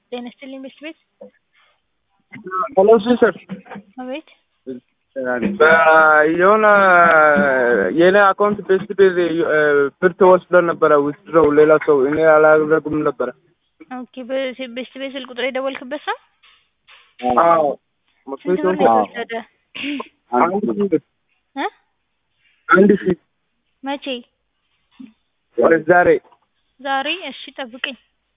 ጤና ይስጥልኝ ቤት ቤት ሄሎ ሲስተር አቤት የሆነ የኔ አካውንት ቤስት ቤዝ ብር ተወስዶ ነበረ ውስድረው ሌላ ሰው እኔ አላደረጉም ነበረ። ኦኬ በ- ቤስት ቤት ስልክ ቁጥር የደወልክበት ሰው አዎ ስንት ብር ነው የተወሰደ? አንድ ሺህ እ አንድ ሺህ መቼ? ዛሬ ዛሬ? እሺ ጠብቀኝ።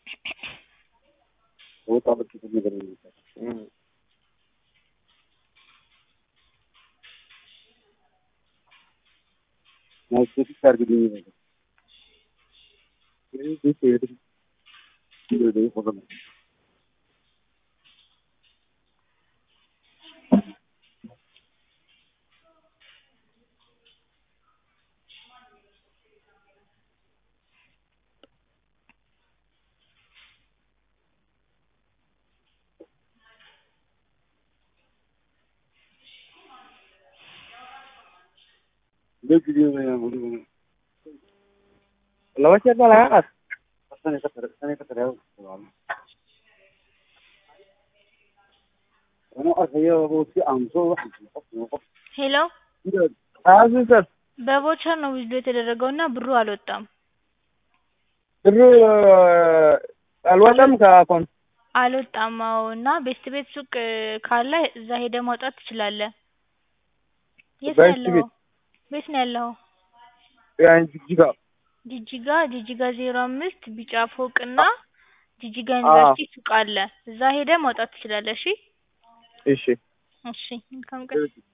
laba jeer baa laga qaad ሄሎ አዎ ሲስተር በቮቸር ነው ዊዝድሮ የተደረገው እና ብሩ አልወጣም ብሩ አልወጣም ከአካውንት አልወጣም። አዎ እና ቤስት ቤት ሱቅ ካለ እዛ ሄደህ ማውጣት ትችላለህ። የት ነው ቤስት ያለኸው? ቤት? ቤት ነው ያለኸው? ያን ጅጅጋ ጂጂጋ ጂጂጋ ዜሮ አምስት ቢጫ ፎቅ እና ጂጂጋ ዩኒቨርሲቲ ሱቅ አለ። እዛ ሄደህ ማውጣት ትችላለህ። እሺ እሺ እሺ መልካም ቀን።